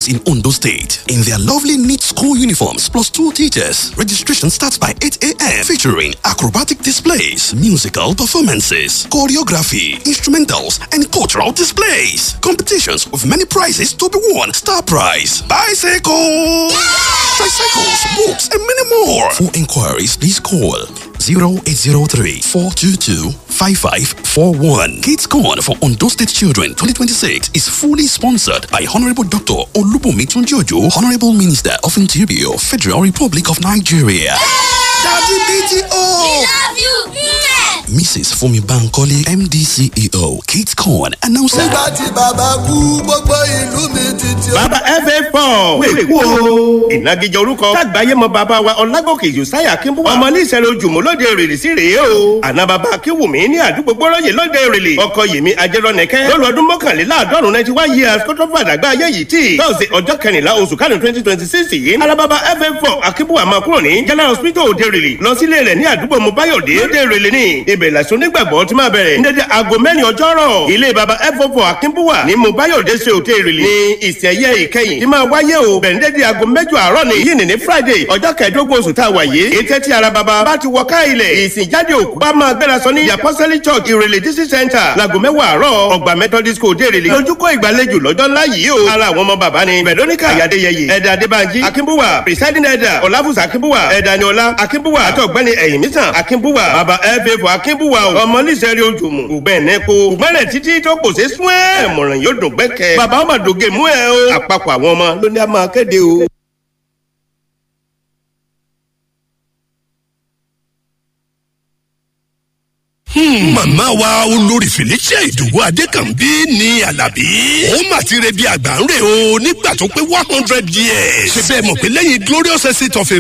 in Ondo State in their lovely neat school uniforms plus two teachers. Registration starts by 8 a.m. featuring acrobatic displays, musical performances, choreography, instrumentals, and cultural displays. Competitions with many prizes to be won. Star prize, bicycles, tricycles, books, and many more. For inquiries, please call 0803 422 5541. Kids Corn for Ondo State Children 2026 is fully sponsored by Honorable Dr. Olubumi Tunjojo, Honorable Minister of Interior, Federal Republic of Nigeria. Daddy BTO! love you. Mrs. Fumi Bankole, MDCEO, Kids Corn, announcer. nígbà tí bàbá kú gbogbo ìlú mi ti ti. bàbá fa four wèé kú o. ìnagijẹ orúkọ tágbáyé mọ bàbá wa ọlágòkè josiah akínbúwà ọmọ ní ìṣẹ̀lẹ̀ ojúmọ́ lóde èrèlè sí rèé o. àná bàbá akínwùmí ní àdúgbò gbọ́rọ̀yè lóde èrèlè ọkọ yèmí ajẹ́rọ̀nẹ́kẹ́ lọ́lọ́ ọdún mọ́kànléláàádọ́rùn ninety one years kó tó fàdàgbà ayé yìí tí tọ́sí ọjọ́ kẹrìnlá oṣù kánú twenty twenty six yìí alábàbà fa four akínbúwà máa kúrò ní general hospital òde èrèlè lọ sílé rẹ̀ ní àdúgbò mobayode òde èrèlè ní ibẹ̀ làṣọ onígbàgbọ́ ti máa bẹ̀rẹ̀ ní dédé aago mẹ́rin ọjọ́rọ̀ ilé baba f4 akínbúwà ní mobayode ṣe òde èrèlè ní ìsẹ̀yẹ ìkẹyìn tí máa wáyé o bẹ̀rẹ̀ ní dédé aago mẹ́jọ àárọ̀ ní yìí ní friday ọjọ́ kẹẹ̀ẹ́dógún oṣù tá a wà yìí ètè tí ara baba bá ti wọ ká ilẹ̀ ìsìn jáde òkú bá máa gbéra sọ ní apostolic church ìrèlè district center láago mẹ́wàá àárọ̀ ọgbà methodist school òde èrèlè lójúkọ ìgbàlejò lọ́jọ́ ńlá yìí o ara àwọn ọmọ bàbá ni veronica ayadeyeye ẹ̀dà adébánjí akínbúwà presiding elder ọ̀làfùsà akínbúwà ẹ̀dà niọlá akínbúwà àti ọ̀gbẹ́ni ẹ̀yìnmísàn akínbúwà bàbá ẹ̀fẹ̀fọ̀ akínbúwà ọmọ níṣẹ́rí ojúmù ògbẹ́ni kó ògbẹ́rẹ̀ títí tó kò ṣe sún ẹ̀ ẹ̀mọ̀ràn yóò dùn gbẹ́kẹ̀ bàbá ọmọ dògè mú ẹ o àpapọ̀ àwọn ọmọ ló ní a máa kéde o. màmá wa olórí felicia ìdòwò adékànbí ní alábí. ó mà ti re bí àgbà ń rè o nígbà tó pé one hundred years. ṣe bẹ́ẹ̀ mọ̀ pé lẹ́yìn glorious estate of a